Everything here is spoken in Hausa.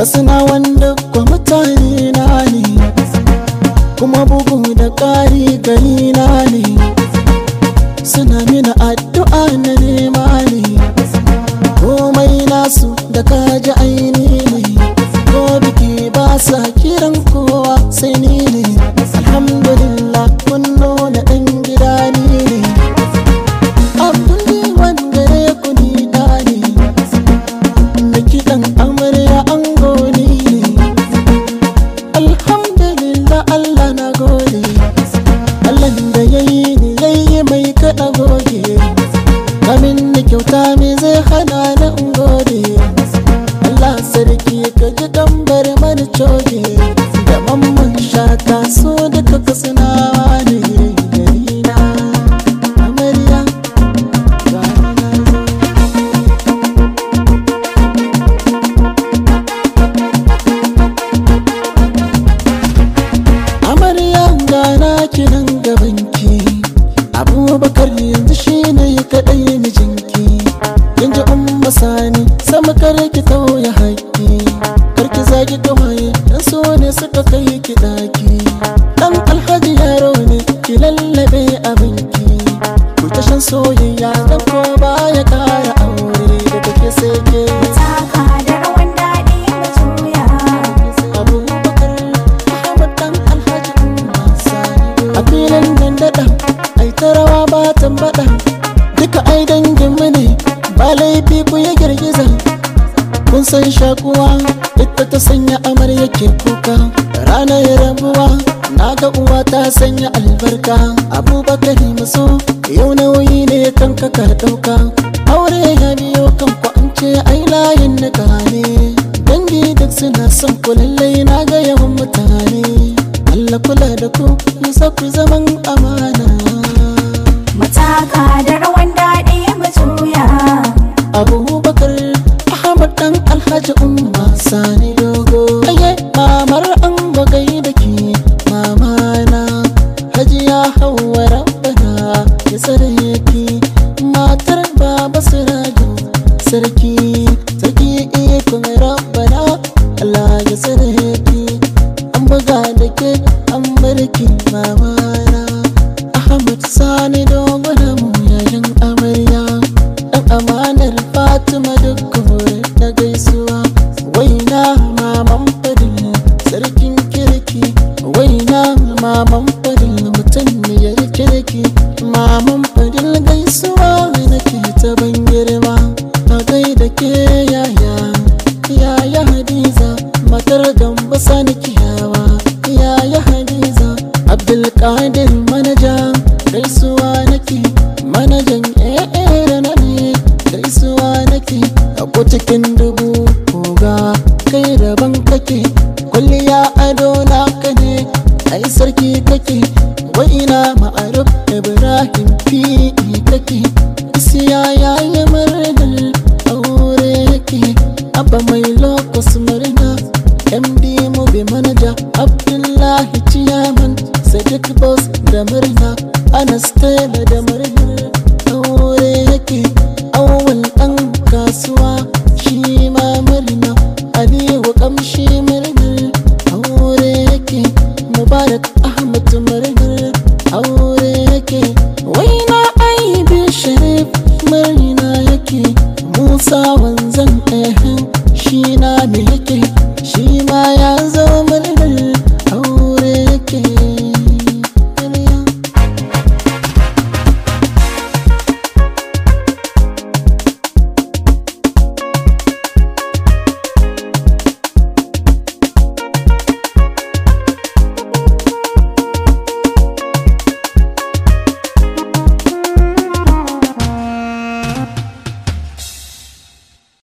katsina wanda kwa mutane na ne kuma bugu da ƙari gari na ne suna mina addu'a na nema ne komai nasu da kaji aini ne ko biki ba sa kiran kowa sai ni ne alhamdulillah mun nuna ɗan gida ni ne abdul wanda ya kuni da ne da kiɗan amarya an goni ne alhamdulillah allah na gode allah da ya yi ni ya yi mai kaɗa goge kamin da kyauta me zai hana na in gode allah sarki ka ji ɗan mana coge da mamman shata so duka kasanawa ne gari na amarya gani na zo amarya gana kinan gabanki abubakar yanzu shine kaɗai mijinki yanzu umma sani sama kare ki tauye haƙƙi karki zagi gawaye dan so ne suka kai ki ɗaki dan alhaji yaro ne ki lallabe abinki ku ta shan soyayya dan ko baya ƙara aure da take sai ke Taka da rawan daɗi mu juya. abubakar ahmad dan alhaji umma sani a filin nan daɗa ai ta rawa ba tambaɗa duka ai dangin mu ne ba laifi ku ya girgiza kun san shakuwa ita ta sanya amarya ke kuka ranar rabuwa na ga uwa ta sanya albarka abubakar muso yau nauyi ne kan ka ɗauka aure ya biyo kan ku an ce ai layin nika ne dangi duk suna son ku lallai na ga yawan mutane Allah kula da ku ya ku zaman amana Mataka da rawan daɗi mu juya. abubakar ahmad dan alhaji umma sani dogo aye mamar an bagai da ke mamana hajiya hawa rabbana ya tsare ki matar baba sirajo sarki sarki ikon rabbana allah ya tsare ki an buga da ke an barki mamana ahmad sani dogo da mu yayin amarya dan amanar fatima duk kore na gaisuwa waina maman fadil sarkin kirki waina maman fadil mutum ne ya kirki maman fadil gaisuwa nake ta ban girma ta gaida ke yaya yaya hadiza matar gamba sani kiyawa yaya hadiza abdulkadir manaja gaisuwa nake manajan eh na ne gaisuwa nake a ko cikin dubu koga kai daban kake kulliya ado naka ne ai sarki kake wa'ina ma'aruf ibrahim fi kake isiya yayi